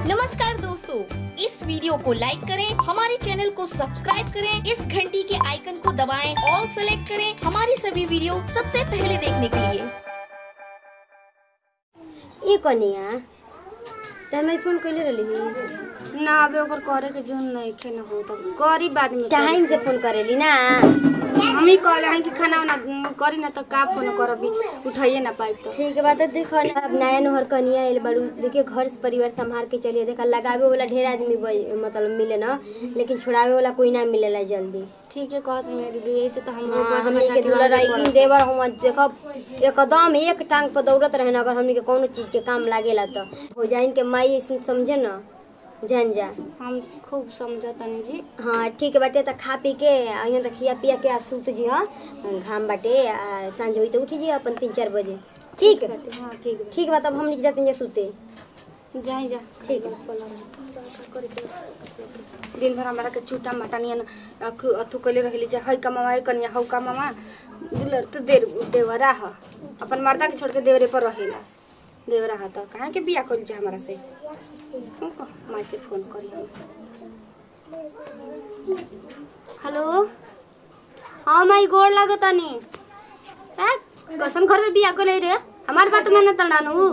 नमस्कार दोस्तों इस वीडियो को लाइक करें हमारे चैनल को सब्सक्राइब करें इस घंटी के आइकन को दबाएं ऑल सेलेक्ट करें हमारी सभी वीडियो सबसे पहले देखने के लिए ए कनिया तमे फोन कइले रहली ना अबे ओकर करे के जोन नइखे न हो तब गरीब आदमी टाइम से फोन करेली ना हम ही कहले हैं कि खाना उना करी ना तो का फोन करबी उठाइए ना पाइब तो ठीक बात है देखो ना अब नया नहर कनिया आइल बाड़ू देखिए घर से परिवार संभाल के चलिए देखा लगावे वाला ढेर आदमी बज- मतलब मिले ना लेकिन छोड़ावे वाला कोई ना मिलेला जल्दी ठीक है कहत हैं दीदी ऐसे तो हम हाँ, रोज हमनी बचा के के दुल्हा रहे राइकिन देवर हम देखो एकदम एक टांग पर दौड़त रहे ना अगर हमनी के कोनो चीज के काम लागेला तो हो जाइन के माई ऐसे समझे ना जान जा हम खूब समझतनी जी हाँ ठीक बाटे त खा पी के यहाँ त खिया पिया के आ सूत जी हाँ घाम बाटे आ सांझ होई त उठ जी अपन तीन चार बजे ठीक हाँ ठीक बा ठीक बा तब हम जाते हैं सूते जाई जा ठीक है दिन भर हमारा के चूटा माटा नियन अखु अथु कइले रहली जा हई कमावा हई कन्या हौ कमावा दुलर तो देर देवरा ह अपन मर्दा के छोड़ के देवरे पर रहेला देवरा ह त कहाँ के बिया कइल जा हमारा से हम कह माई से फोन करी हम हेलो हाँ माई गोड़ लागतानी ए कसम घर में बिया कइले रे हमार बात माने तड़ानु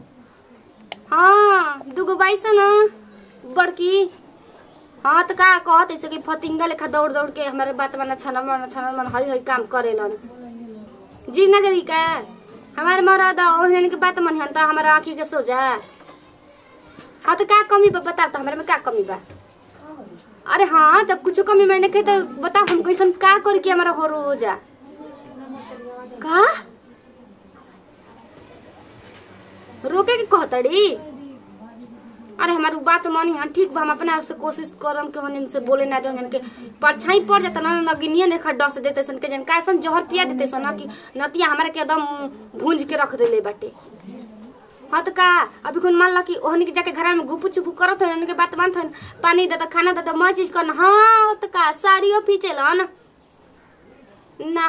हाँ दुगो बाईस न बड़की हाँ तो का कहत ऐसे कि फतिंगा लेखा दौड़ दौड़ के हमारे बात माना छाना माना छाना माना हई हई काम करेलन जी ना जरी का हमारे मरद ओहन के बात मन तो हमारे आँखी के सोजा हाँ तो का कमी बा बता तो हमारे में का कमी बा अरे हाँ तब कुछ कमी मैंने कहे तो बताओ हम कैसन का करी कि हमारा हो रोजा का रोके के कहतड़ी अरे हमारी बात मानी हम ठीक बा हम अपने आप से कोशिश करम के हम से बोले ना दे के परछाई पड़ जाता ना नगिनिए ने खड्डा से देते सन के जन कैसन जहर पिया देते सन ना कि नतिया हमारे के एकदम भूंज के रख देले बाटे हाँ तो का अभी कौन मान ला कि ओहनी के जाके घर में गुपु चुपु करत हन उनके बात मानत हन पानी देता खाना देता मैं चीज करना हाँ तो का साड़ियों पीछे लन ना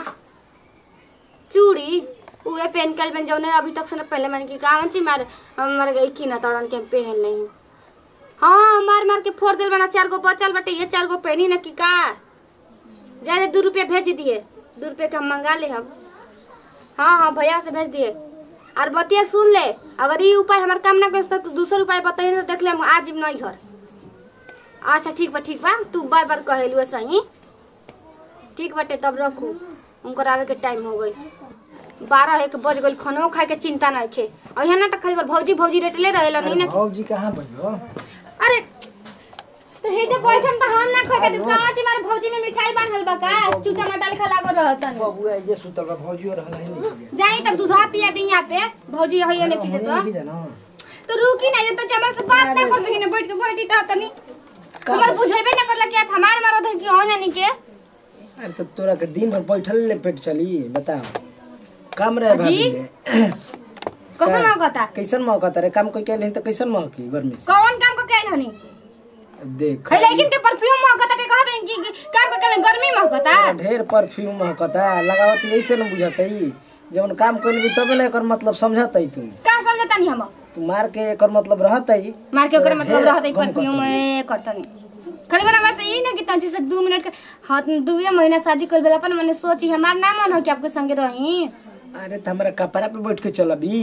चूड़ी उहे पहन के बन जौने अभी तक से न पहले मैंने की कहा ची मार हमारे गई की ना तड़न के हम पहन नहीं हाँ मार मार के फोड़ दिल बना चार गो बचल बटे ये चार गो पहनी ना की का जाने दो रुपया भेज दिए दो रुपये का हम मंगा ले हम हाँ हाँ भैया से भेज दिए और बतिया सुन ले अगर ये उपाय हमारे काम ना कर तो दूसरा उपाय बताइए तो देख ले हम आज नहीं घर अच्छा ठीक बा ठीक बा तू बार बार कहेलू सही ठीक बाटे तब रखू उनकर आवे के टाइम हो गई बारह एक बज गई खानो खाए के चिंता नहीं खे और यहाँ ना तो खाली बार भौजी भौजी रेटले रहेला नहीं ना भौजी कहाँ बजो अरे तो हे जे बैठन त हम ना खाए के कहाँ छी मारे भौजी में मिठाई बांधल बा का चूटा मटाल खा लागो रहतन बबुआ ये सुतल बा भौजियो रहला ही नहीं जाई तब दूधवा पिया दी यहाँ पे भौजी होइए ने की हमनी तो नहीं जानो तो रुकी ना ये तो चमर से बात ना कर सकी ने बैठ के बैठी त तनी हमर बुझेबे ना करला कि आप हमार मारो थे कि हो जानी के अरे तो तोरा के दिन भर बैठल ले पेट चली बताओ काम रहे भाभी जी? ले कसम ना कहता कैसन मौका तारे काम कोई कहले तो कैसन मौकी गर्मी से कौन काम को कहन हनी देख खै लेकिन के परफ्यूम महकता ते कहत हन कि काम को कहले गर्मी महकता ढेर परफ्यूम महकता लगावत ऐसे न बुझतई जवन काम कइल भी तबे ना एकर मतलब समझतई तू का समझता नहीं हम तू मार के एकर मतलब रहतई मार के ओकरे मतलब ढेर रहत गम परफ्यूम करतई। ए करतनी खाली बना बस यही ना कि तंची से दू मिनट के हाथ दुए महीना शादी कर बेला अपन मैंने सोची हमार ना मन हो कि आपके संगे रही अरे तो हमारा कपड़ा पे बैठ के चलबी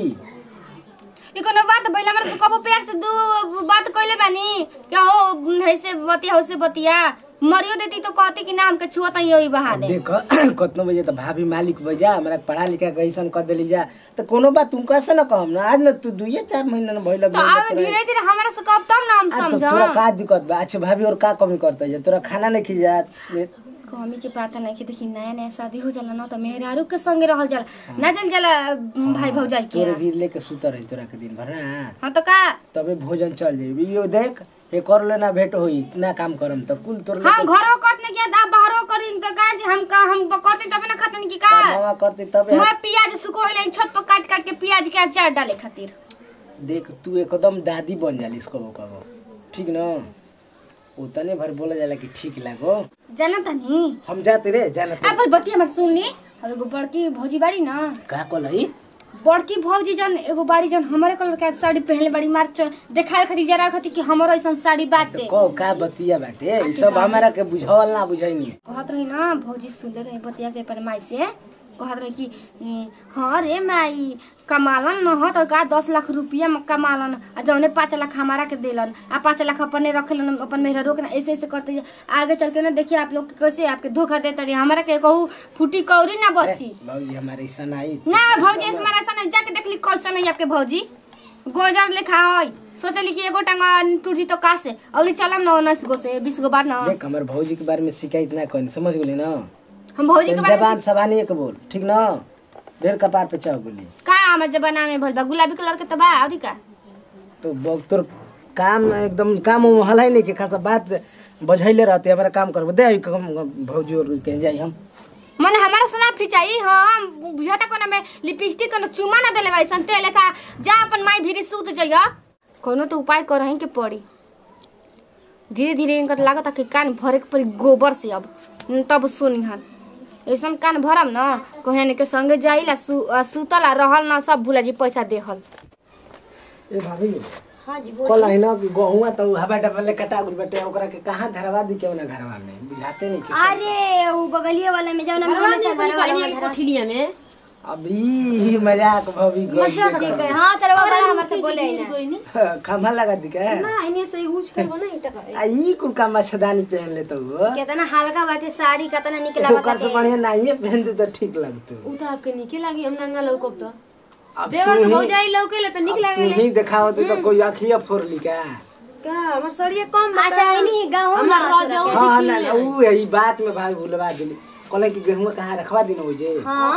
ई कोनो बात भइला हमरा से कबो प्यार से दू बात कइले बानी कि हो ऐसे बतिया हो से बतिया मरियो देती तो कहती कि ना हमके छुआ तई यही बहाने देख कतनो बजे त भाभी मालिक बजा हमरा पढ़ा लिखा के ऐसन कर देली जा त कोनो बात तुम कैसे न कहम ना आज न तू दुइये चार महीना न भइल तो अब धीरे धीरे हमरा से कब तब ना हम तो समझ तोरा का दिक्कत बा अच्छा भाभी और का कमी करता है तोरा खाना नहीं खिजात ले- कमी के बात नहीं कि देखी नया नया शादी हो जाला ना तो मेहरारू के संगे रहल जाला ना चल जाला भाई भौजाई के तोरे भी लेके सुतर रही तोरा के दिन भर ना हाँ तो का तबे भोजन चल जाई यो देख ये कर लेना भेंट होई ना काम करम त कुल तोर हम घरो करने के दा बाहरो करी तो का जे हम का हम करते तबे ना खातन की का मामा करती तबे मैं प्याज सुखोइले छत पर काट काट के प्याज के अचार डाले खातिर देख तू एकदम दादी बन जालिस कबो कबो ठीक न उतने भर बोला जाला कि ठीक लागो जाना तनी हम जाते रे जाना आप बस बतिया हमर सुन ली अब एगो बड़की भौजी बाड़ी ना का कहलाई बड़की भौजी जन एगो बाड़ी जन हमारे कलर के साड़ी पहनले बड़ी मार च- देखाए खातिर जरा खातिर कि हमरो ऐसन साड़ी तो बाटे कहो का बतिया बाटे ई सब हमारा के बुझावल ना बुझाइनी कहत रही ना भौजी सुनले रही बतिया से पर माई से कहत रही कि ए, हाँ रे माई कमालन न हो तो का दस लाख रुपया में कमालन आ जौने पाँच लाख हमारा के देलन आ पाँच लाख अपने रखलन अपन मेहरा रोक ना ऐसे ऐसे करते जा- आगे चल के ना देखिए आप लोग के कैसे आपके धोखा देते रही हमारा के कहू फूटी कौरी ना बची बाबूजी हमारे ऐसा आई ना भौजी ऐसे हमारा ऐसा नहीं जाके देखली कैसा नहीं आपके भौजी गोजर लेखा होई सोचली कि एगो टांगा टूटी तो का से और चलम ना उन्नीस गो से बीस गो बार ना देख हमर भौजी के बारे में शिकायत ना कहीं समझ गेली ना हम भौजी के तनी बारे में जबान सबानी एक बोल ठीक ना ढेर कपार पे चढ़ गेली का हमार जमाना में भइल बा गुलाबी कलर के तो बा अभी का तो बोल तोर काम एकदम काम उम हलाई नहीं के खासा बात बझैले रहते हमारा काम करबो दे आई हम भौजी और के जाई हम मने हमारा सना फिचाई हम बुझाता कोना में लिपस्टिक कोनो चुमा ना देले वैसन ते लेखा जा अपन माई भीरी सूत जइया कोनो तो उपाय करही के पड़ी धीरे धीरे इनकर लागत कि कान भरे के पड़ी गोबर से अब न तब सुनी हन ऐसन कान भरम न कहने के संगे जाइला सु, आ, सुतल आ रहल न सब भूला जी पैसा देहल ए भाभी हाँ जी कल है ना कि गहुआ तो हवा डबल ले कटा गुल बेटे ओकरा के कहां धरवा दी के ना घरवा में बुझाते नहीं कि अरे वो बगलिया वाला में जाओ ना हमेशा घर वाला में धरा- कोठिलिया में अभी मजाक भाभी गई ठीक है हाँ तेरे बाबा हमारे से बोले ही ना खम्भा लगा दी का ना इने से यूज करबो ना इटा करे आ ई कुल का मच्छदानी पहन ले तो वो कितना हल्का बाटे साड़ी कितना निक लागत ओकर से बढ़िया नहीं पहन दे तो ठीक लगतो उ त आपके निके लागी हम नंगा लौकब त अब देवर तू के ही- भौजाई लौकेले त निक अब लागे तू ही दिखाओ तो कोई अखिया फोड़ली का का हमर सड़िए कम बा अच्छा इन्हीं गाँव में हमर आके रजाऊ रखे। हाँ ना ना ऊ है, ई बात में भाई भूलवा दिली कहले कि गेहूं कहाँ रखवा दिन हो जे हाँ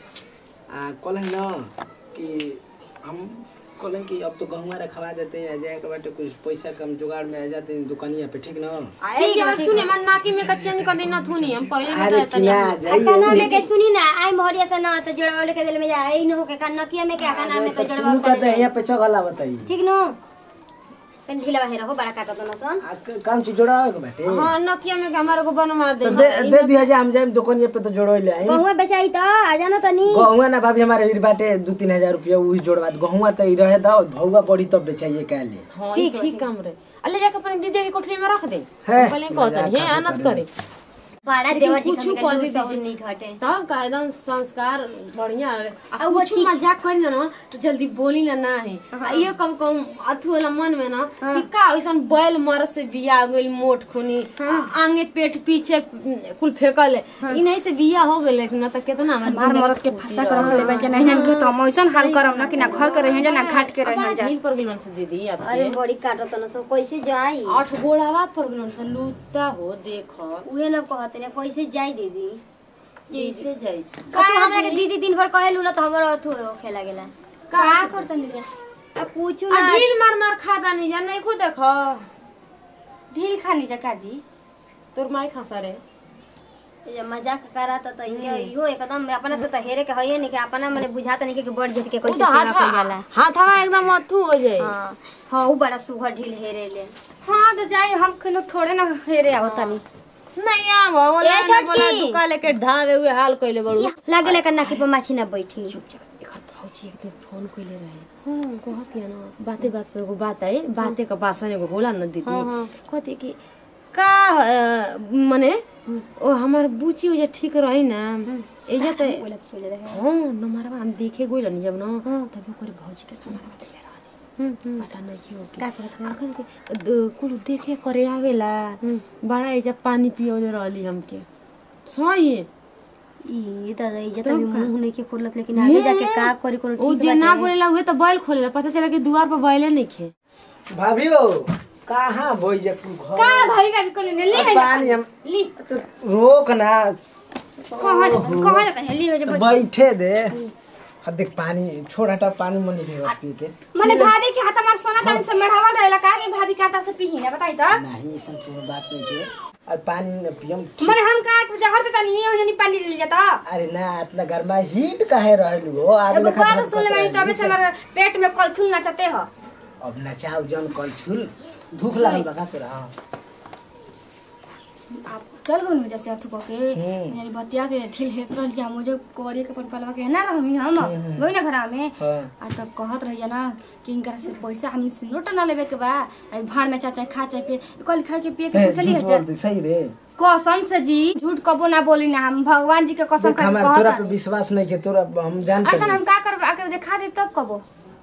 आ कहले ना कि हम कहले कि अब तो गहुआ रखवा देते हैं आ जाए के बाटे कुछ पैसा कम जुगाड़ में आ जाते हैं दुकानिया पे ठीक ना ठीक है सुने मन नाकी में का चेंज कर देना थूनी हम पहले अरे बताए तनी किना काना जाइए में के सुनी ना आई मोहरिया से ना तो जोड़वा के दिल में जा आई न हो के नकिया में क्या काना में के जोड़वा तू कहते यहाँ पे चगला बताई ठीक नो तन ढीला बाहर हो बड़ा काटा तो न सन आ, क- काम चीज जोड़ावे के बाटे हां नकिया में के हमारे को बनवा दे तो दे दे दिया जाए हम जाए दुकानिया पे तो जोड़ो ले आई गहुआ बेचाई तो आ जाना तनी गहुआ ना भाभी हमारे वीर बाटे दू तीन हजार रुपया वही जोड़वा दे। गहुआ तो ई रहे दो भौवा बड़ी तब बेचाइए का ले हां ठीक ठीक काम रे अल्ले जाके अपनी दीदी के कोठरी में रख दे है, पहले कहतनी है आनत करे बड़ा लेकिन देवर जी कुछू कुछ कह कर दीजिए। नहीं घटे तब का एकदम संस्कार बढ़िया है आ आ वो कुछ ठीक- मजाक करी ना ना तो जल्दी बोली ना ना है आ ये कम कम अथु वाला मन में ना कि का ऐसन बैल मर से बिया गइल मोट खुनी आ- आगे पेट पीछे कुल फेकल है इ नहीं से बिया हो गइल लेकिन ना त केतना हमर हमार मरद के फंसा कर रख लेबे जे नहीं के तो हम ऐसन हाल करम ना कि ना घर के रहे जा ना घाट के रहे जा ढील पर गइल से दीदी अरे आपके बड़ी काटा तो न सब कैसे जाई आठ गोड़ावा पर गइल से लूता हो देख उहे न कहते ने कैसे जाई दीदी कैसे जाई का तू हमरा के दीदी दिन भर कहेलु न त हमरो अथु खेला गेला का करतनी जा आ कुछ आ ना ढील मार मार खाता नहीं जा नहीं खुद देख ढील खानी जा काजी तोर माई खसा रे ये मजाक करत त इनके इहो एकदम अपना त हेरे के हइए नहीं के अपना मने बुझात नहीं के बड़ झट के उ कैसे तो सेवा हाथ कइल जाला हाथवा एकदम अथु हो जाए हां हां उ बड़ा सुघर ढील हेरे ले हां तो जाई हम कनो थोड़े ना हेरे आवतनी नहीं आवा वो ए, लाने छोटकी। बोला दुका लेके ढावे हुए हाल कइले बड़ू लागले के नाकी पे माछी ना बैठी एकर भौजी एक दिन फोन कइले रहे हां कहत या ना बाते बात पे एगो बात आई बाते का बासन एगो होला न दीदी कहती कि का अ, मने ओ हमर बुची हो जे ठीक रही ना एजे त हां नंबरवा हम देखे गइल नि जब न तब ओकर भौजी के नंबरवा देले रहनी पता नहीं क्यों का अखन के द- कुल देखे करे आवेला बड़ा एजा पानी पियोले रहली हमके सही ई त इज्जत अभी मुंह नहीं के खोलत लेकिन आगे जाके का करी कोनो उ ठीक जे ना बोलेला उहे त बैल खोलेला पता चला कि दुआर पर बैले नहीं खे भाभी हो कहाँ बोई जा तू घर का भाई का को ले ले अब पानी हम ली तो रोक ना कहां जा कहां जाता है ली हो जा बैठे दे हाँ देख पानी छोड़ हटा पानी मन नहीं पी के मने भाभी के हाथ हमार सोना तन से मढ़ावा गइला का कि भाभी काटा से पीही ना बताई तो नहीं ऐसा कोनो बात नहीं के और पानी न पियम मने हम का जहर देता नहीं हो जनी पानी ले जाता अरे ना इतना गर्मा हीट काहे रहलू हो आग एगो लेखा बात धड़कत सुन ले रही। तबे से हमारे पेट में कलछुल नचते हो अब नचाओ जन कल छुल भूख लागल बा का तोरा आप चल गए हो जैसे अथु के यानी बतिया से ठिल हेत रहल जा मुझे कोरिया के अपन पलवा के ना रहमी हम गई ना घरा में हाँ। आ तब कहत रही ना कि इनकर से पैसा हमनी से नोट ना लेवे के बा आ भाड़ में चाचा खा चाहे पे कल खा के पिए के ए, पूछली झूठ है बोल दी, सही रे कसम से जी झूठ कबो ना बोली ना हम भगवान जी के कसम देख खा के हमार तोरा पे कहत विश्वास नहीं के तोरा हम जानते ऐसा हैं हम का करब आके दिखा दे तब कबो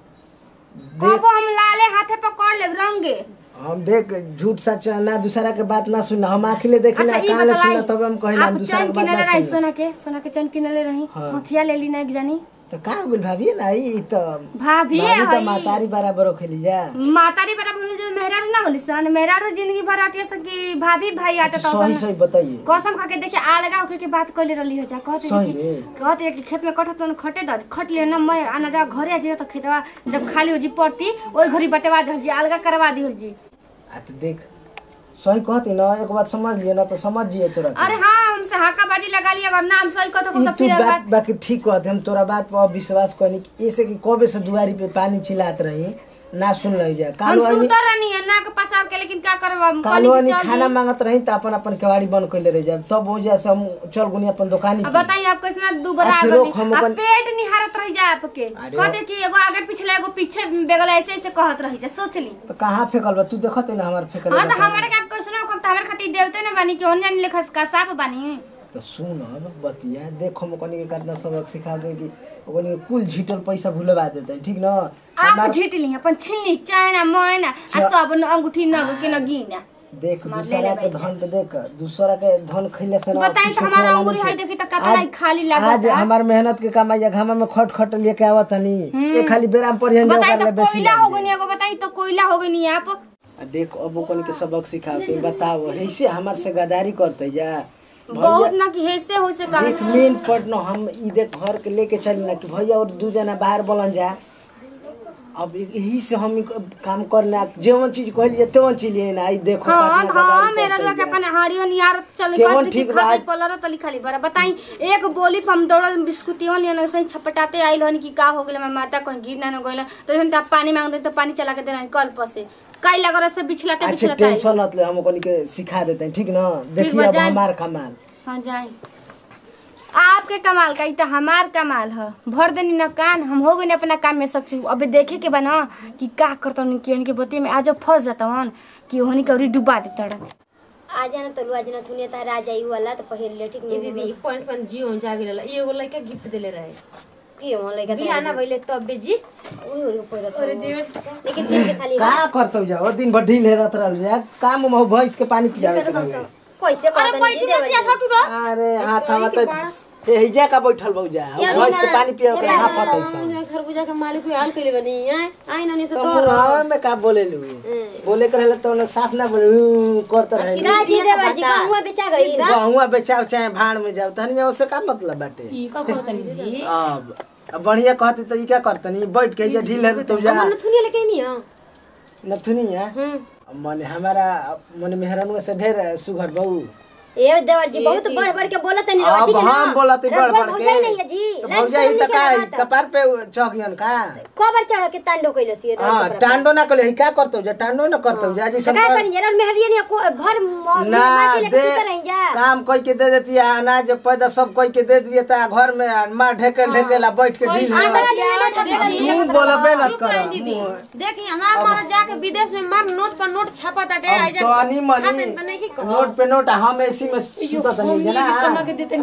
देख कबो हम लाले हाथे पकड़ लेब रंगे हम देख झूठ सच ना दूसरा के बात ना सुनना हम आखिले देखे ना अच्छा ई कान ले बताई सुनना तब हम कहे ना हम आप दूसरा चैन के बात किनले ना रही सुनना सोना के सोना के चैन किनले रही हाँ। हथिया ले ली ना एक जानी तो का हो गेल भाभी ना ई तो भाभी भाभी तो हई मातारी बराबर खेली जा मातारी बराबर होली जो मेहरारू ना होली सन मेहरारू जिंदगी भर आटिया सकी भाभी भाई आटे तो सही सन सही बताइए कसम खा के देखिए आलगा होके के बात कइले रहली हो जा कहते सही कि रे। कहते कि खेत में कटत न खटे द खट ले न मैं आना जा घरे आ जाइए तो खेतवा जब खाली हो जी पड़ती ओई घरी बटवा दे जी अलगा करवा दी जी आ तो देख सही कहती ना एक बात समझ लिए ना तो समझ जिए तोरा के। अरे हाँ हमसे हाका बाजी लगा लिया अगर नाम सही कहतो ई तो तू फिर बात बात बाकी ठीक कहते हम तोरा बात पर विश्वास करनी कि ऐसे कि कबे से दुआरी पे पानी चिल्लात रही ना सुन रही जा हम कालो आनी सुतर रहनी है नाक पसार के लेकिन क्या करब हम कालो पानी आनी के चल खाना मांगत रही तो अपन अपन केवाड़ी बंद कर ले रही जा तब हो जा से हम चल गुनी अपन दुकानी अब पे। बताइए आप कैसे दू बना अच्छा, गली रोक, हम अब अपन- पेट निहारत रह जाए आपके अरे कहते कि एगो आगे पिछले एगो पीछे बेगल ऐसे ऐसे कहत रही जा सोच ली तो कहाँ फेंकल बा तू देखत है ना हमार फेंकल हाँ तो बा। हमारे के आप कैसे ना तो हमारे खातिर देवते ने बानी कि ओन्या लेखा का साफ बानी तो सुन अब बतिया देखो हम कनी के कितना सबक सिखा दे कि ओकनी के कुल झीटल पैसा भूलवा देते ठीक ना आप हमार झीट ली अपन छीन ली चाइना मोइना आ सब न अंगूठी नग के न गिना देख मार दूसरा ले के ले धन पे देख दूसरा के धन खइले से ना बताई तो कुछो हमारा खाना अंगूरी नहीं है खे। देखी तो कतना आज- ही खाली लागत आज हमार मेहनत के कमाई है घामा में खट खट लेके आवत हनी ये खाली बेराम पर हन बताई कर तो ले बेसी कोयला लाग हो जाए। गई एगो बताई तो कोयला हो गई आप आ देख अब ओकनी के सबक सिखाते बताओ ऐसे हमार से गदारी करते जा बहुत ना कि हेसे हो से देख काम मेन पट न हम ई देख घर के लेके चली ना कि भैया और दू जना बाहर बोलन जा अब यही से हम ई काम करना जेवन चीज कहलिए तेवन चीज लिए ना ई देखो हाँ कितना हाँ गदारी मेरा करते रुआ के जा। अपन हाड़ियो नियार चल केवन कर ठीक ठीक बा। खाली पलर तली खाली बरा बताई एक बोली पे हम दौड़ल बिस्कुटियों लियन ऐसे ही छपटाते आइल हन कि का हो गेल मैं माता कहीं गिर ना न गइल तो हम आप पानी मांग दे तो पानी चला के देना कल पर से काई लगर से बिछलाते अच्छा बिछलाते आइल। टेंशन मत ले हम ओकनी के सिखा देते हैं ठीक ना देखिए बा, अब जाए। हमार कमाल हाँ जाए आपके कमाल का ई तो हमार कमाल है भर देनी न कान हम हो गए अपना काम में सक्सेस अबे देखे के बा ना कि का करता कि के बतिया में आज फंस जाता कि ओहनी के औरी डुबा देता आ जाना तो आज ना थुनिया तार आ जाई वाला तो पहिर ले ठीक ये नहीं दीदी पॉइंट पॉइंट जियो जा गेल ई एगो लड़का गिफ्ट देले रहे की हो लइका बिहाना भइले तब बेजी उही उही पहिरत अरे लेकिन दिन के खाली का करते जा ओ दिन भर ढील हेरत रहल जा काम में भैंस के पानी पियावे के रहे। कैसे कहत नहीं जी देवर अरे हाथ हम त एहिजा का बैठल बहु जा भैंस के पानी पियावे के हाथ फटै छ खरबूजा के मालिक हाल कइले बनी हैं आई ननी से तो मुहावे में का बोले लू बोले के रहले तो साफ ना बोले ऊ करत रहे ना जी देवर जी कहूँ बेचा गई गहुआ बेचाव चाहे भाड़ में जाओ तहनी उससे का मतलब बाटे ई का करतनी जी अब अब बढ़िया कहती तो ई क्या करतनी बैठ के जा ढील है तो जा मन थुनिया लेके नहीं हां नथुनी है मने हमारा मने मेहरानुआ से ढेर सुघर बहू ए देवर जी बहुत बढ़ बढ़ के बोलत नहीं अब ठीक है हम ना बोलत बढ़ बढ़ के भौजाई नहीं है जी तो लाज भौजाई शर्म त का नहीं के कपार पे चौकियन का कबर चढ़ के तांडो कइलो सी हां टांडो ना कले का करतो जा टांडो ना करतो जा जी सब का करी जरा मेहरिया ने को भर म- ना माटी लेके दे सुते रही जा काम कोई के दे देती है अनाज पैदा सब कोई के दे दिए ता घर में मार ढेके ढेकेला बैठ के ढील आटा में दिन ना था तू बोलबे न कर देखी हमार मार जाके विदेश में मार नोट पर नोट छापा ताटे अब तो अनी मनी नोट पे नोट हम एसी में सुतत नहीं जना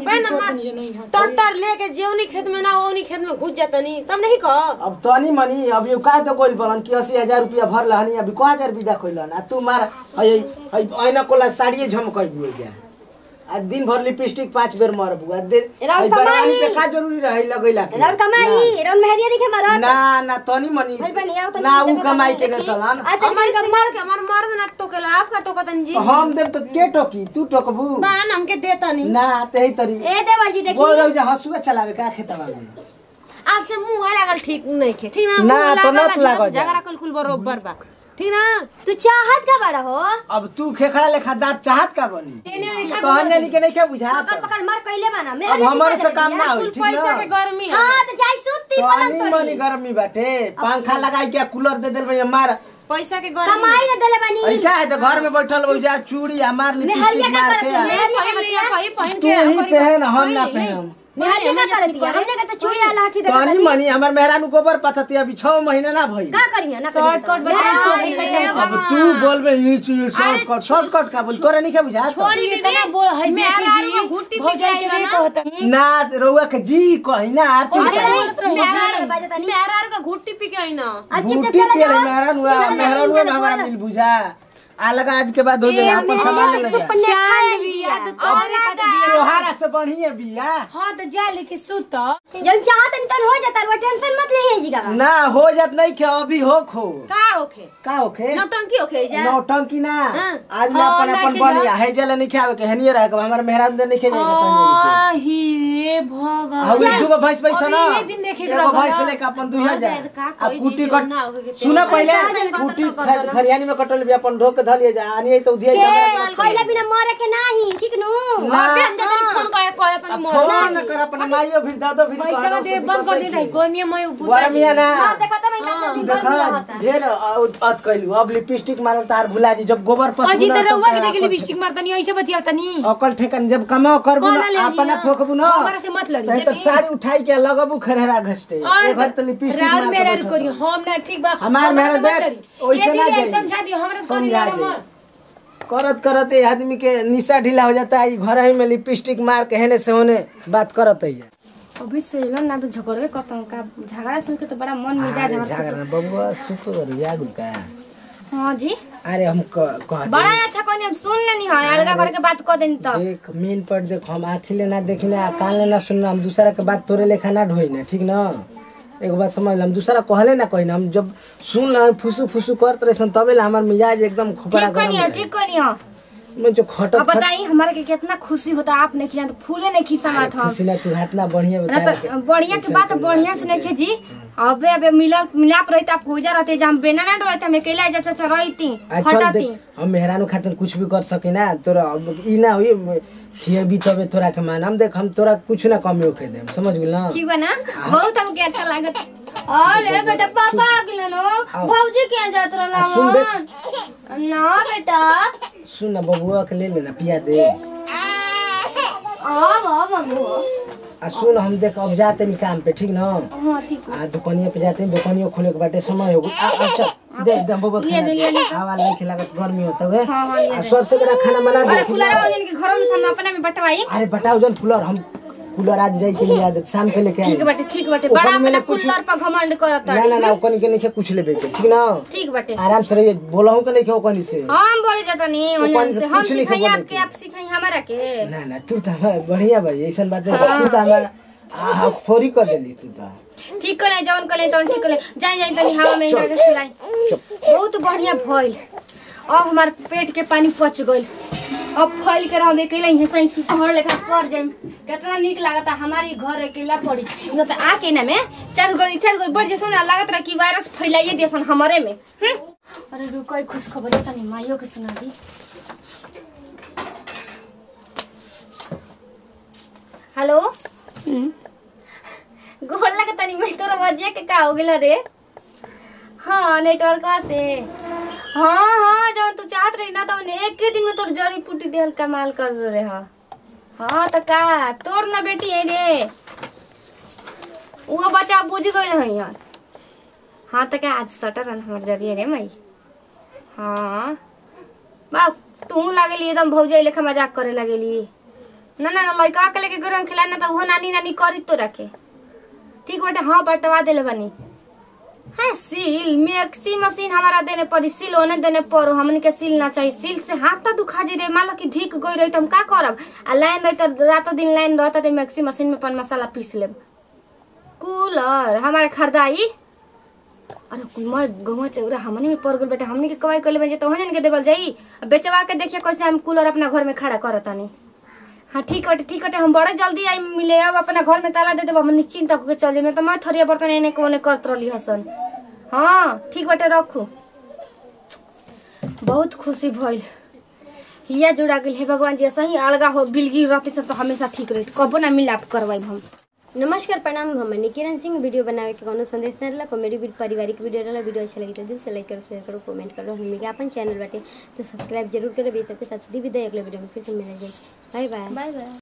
टट्टर लेके जेवनी खेत में ना ओनी खेत में घुस जातनी तब नहीं कह अब तनी मनी अब यो का तो कोई बोलन कि अस्सी हजार रुपया भर लहनी अभी को हजार विदा कोइलन आ तू मार हई हई ऐना कोला साड़िए झमकई बुए जा आ दिन भर लिपस्टिक पांच बेर मारबू आ दिन राउर हई कमाई। बरवानी पे का जरूरी रही लगैला के रौन कमाई रौन मेहरिया नहीं के मारा ना ना तनी मनी भाई बनी आओ तनी ना ऊ देखो कमाई तनी के देतलन आ तो हमार के मार के हमार मर्द ना टोकेला आपका टोकतन जी हम देब तो के टोकी तू टोकबू बान हमके देतनी ना तेही तरी ए देवर जी बोल देखी रहो जा हंसुआ चलावे का खेतवा में आपसे मुंह लागल ठीक नहीं खे ठीक ना ना, मुंह तो लागल नत लागल जा। झगड़ा कल कुल बरोबर बा ठीक ना तू चाहत का बड़ा हो अब तू खेखड़ा लेखा दांत चाहत का बनी कहन जानी के नहीं के बुझात पकड़ पकड़ मार कइले बना अब मेहरिया हमारे से काम ना कुल होई ठीक पैसा के ना गर्मी है हां तो जाई सुती तो पलंग आनी मनी तोड़ी गर्मी बाटे पंखा लगाई के कूलर दे देल भैया मार पैसा के गरम कमाई न देले बानी अई क्या है तो घर में बैठल हो जा चूड़ी आ मार लिपस्टिक मार के आ। भाई पहन तू के ही पहन हम ना पहन निहाली का करती है हमने का तो चूड़ी आ लाठी दे तनी मनी हमर मेहरानू गोबर पथती अभी छह महीना ना भई का करिया ना शॉर्टकट अब तू बोलबे ई चीज शॉर्टकट शॉर्टकट का बोल तोरे नहीं के बुझा ना रउआ के जी कही ना आरती मेहरार का घुट्टी पी के आई ना बूटी के ले मेहरानू मेहरानू में हमारा मिल बुझा आ लगा आज के बाद हो जाए अपन सामान ले जा तोहारा से बढ़िया बिया हाँ तो जा लेके सुत जब चाहत तन हो जाता वो टेंशन मत ले जी का ना हो जात नहीं के अभी हो खो का होखे का होखे नौटंकी होखे जा नौटंकी ना आज ना अपन अपन बनिया है जले नहीं खावे के हनिए रहे के हमार मेहरान दे नहीं खे जाएगा तनी हे भगवान अब दू गो भैंस पैसा ना अभी ये दिन देखे के एगो रखल भैंस बा। लेके अपन दुहिया जाए का आ कोई कुटी चीज कट ना होके के सुना पहले कुटी ख- खरियानी में कटल भी अपन ढोक के धलिए जा आनी है तो दिए जा पहले बिना मरे के नाही ठीक नु ना फोन करे कोई अपन अब फोन न कर अपन माइयो भी दादो भी पैसा दे बंद कर दे कोनिया मैं वरमिया ना देखा तो मैं का तू देखा ढेर अत कैलू अब लिपस्टिक मारल तार भुला जी जब गोबर पर अजी तो रहुआ के देख लिपस्टिक मारतनी ऐसे बतिया तनी अकल ठेकन जब कमाओ करबू कौन ना ले अपना लिया? फोकबू ना हमारा से मत लड़ी, नहीं तो देखी? साड़ी उठाई के लगबू खरहरा घसटे ए घर तो लिपस्टिक रात मार के मेरा बैठल करी बा। हम ना ठीक बा हमार हमरा मेरा से मत देख, लड़ी। ओइसे ये ना दीदी, जाई। समझा दियो हमरा से समझा करी जाई। मत करत करत ये आदमी के निशा ढीला हो जाता है ई घर ही में लिपस्टिक मार के हेने से होने बात करत है अभी से लन ना तो झगड़वे करता हूँ का झगड़ा सुन के तो बड़ा मन मिजाज हमारा खुश झगड़ा बबुआ सुतो कर याद का हाँ जी अरे हम क- कह दे बड़ा अच्छा कहनी हम सुन लेनी है अलगा करके बात कर देनी तब देख मेन पर देख हम आँखी ले ना देखी ना कान ले ना सुनना हम दूसरा के बात तोरे लेखा ना ढोई ना ठीक ना एक बात समझ ला हम दूसरा कहले ना कही ना हम जब सुन ला फुसू फुसू करत रहे सन तबे ला हमार मिजाज एकदम खोपड़ा ठीक कहनी है ठीक कहनी है मैं जो खटत अब बताई हमारे के कितना खुशी होता आप नहीं खिला तो फूले नहीं खिसा मात हम खुशी ना तू हाथ ना बढ़िया ना बता तो बढ़िया के बात बढ़िया से नहीं जी अबे अबे मिला मिलाप रहता आप पूजा रहते जब हम बेना ना रहते हम अकेला जा चाचा रहती आ चल हटाती देख हम मेहरानू खातिर कुछ भी कर सके ना तोरा अब ई ना हुई खिए भी तबे तोरा के मान हम देख हम तोरा कुछ ना कमी होके देम समझ गेल ना ठीक बा ना बहुत हमके अच्छा लागत अरे बेटा पापा आ गेल नो भौजी के यहाँ जात रहला आ, सुन देख। मन ना बेटा सुन ना बबुआ के ले लेना पिया दे आ बाबू आ सुन हम देख अब जाते नहीं काम पे ठीक ना हाँ ठीक आ दुकानिया पे जाते हैं दुकानिया खोले के बाटे समय हो गई आ आ चल दे दे बबुआ ले दे, ले दे। हवा नहीं खिलागत गर्मी होता है हाँ, हाँ, ले आ दे। सबसे बड़ा खाना बना दे अरे ठीक कूलर ना? हो जिनके घरों में सामने अपने में बटवाई अरे बताओ जन कूलर हम कूलर आज जाई के लिए आदत शाम के लेके ठीक आए बाटे ठीक बाटे ओकर बड़ा में अपना कुछ- कूलर पर घमंड करत ना ना ना ओकनी के नहीं कुछ लेबे के ठीक ना ठीक बाटे आराम से रहिए बोलहूं के नहीं के ओकनी से हम बोले जाता नहीं ऊपर उन्हन से से हम कुछ नहीं सिखाई खबर आपके लेके। आप सिखाई हमारा के ना ना तू तो हमार बढ़िया भाई ऐसा बात है तू तो हमारा आ, फोरी कर देली तू तो ठीक करे जवन करे तवन ठीक करे जाई जाई तनी हवा में इनका के खिलाई बहुत बढ़िया भइल अब हमार पेट के पानी पच गइल अब फैल कर हम अकेला ही सही सुसहर लेखा पड़ जाइम कितना निक लागता हमारी घर अकेला पड़ी न त आके ना में चार गो चार गो बढ़ जैसन लागत रहा कि वायरस फैलाइए देसन हमारे में हम्म? अरे रुको खुश खबर तनी माइयो के सुना दी हेलो गोड़ लगे तनी मैं तोरा वजह के का हो गेल रे हाँ नेटवर्क से हाँ हाँ जब तू चाहत रही ना तो एक ही दिन में तोर जड़ी पुटी देहल कमाल कर दे रहे हा हाँ तो का तोर ना बेटी है रे वो बच्चा बुझ गई है यार हाँ तो क्या आज सटर रन हमार जरिए रे मई हाँ बा तू लागेली एकदम भौजाई लेखा मजाक करे लगेली ना ना ना लड़का के लेके गरम खिलाए ना तो वो नानी नानी करी तो रखे ठीक बाटे हाँ बटवा देले बनी हाँ सील मैक्सी मशीन हमारा देने पड़ी सील होने देने पड़ो हमन के सील ना चाहिए सील से हाथ तो दुखा जी रे मान लो कि धिक गई रही तो हम का करब आ लाइन रही तो रातों दिन लाइन रहता तो मैक्सी मशीन में अपन मसाला पीस लेब कूलर हमारे खरीदाई अरे मैं गहुआ चौरा हमने में पड़ गल बेटा हमने के कमाई कर ले तो हमने के देवल जाई अब बेचवा के देखिए कैसे हम कूलर अपना घर में खड़ा करतानी हाँ ठीक बटे ठीक बटे हम बड़े जल्दी आई मिले अब अपना घर में ताला दे देब हम निश्चिंत होके चल जाए तो मैं थोड़ी बर्तन एने कोने करत रही हसन हाँ ठीक बटे रखू बहुत खुशी भइल हिया जुड़ा गेल हे भगवान जी सही अलगा हो बिलगी रहते सब तो हमेशा ठीक रही कबो ना मिलाप करवाई हम नमस्कार प्रणाम हम किरण सिंह वीडियो बनावे के कोनो संदेश न रहला कॉमेडी वीडियो पारिवारिक वीडियो रहला वीडियो अच्छा लगी तो दिल से लाइक करो शेयर करो कमेंट करो हमनी के अपन चैनल बाटे तो सब्सक्राइब जरूर करे सबके साथ दी विदाई अगले वीडियो में फिर से मिले जाए बाय बाय बाय बाय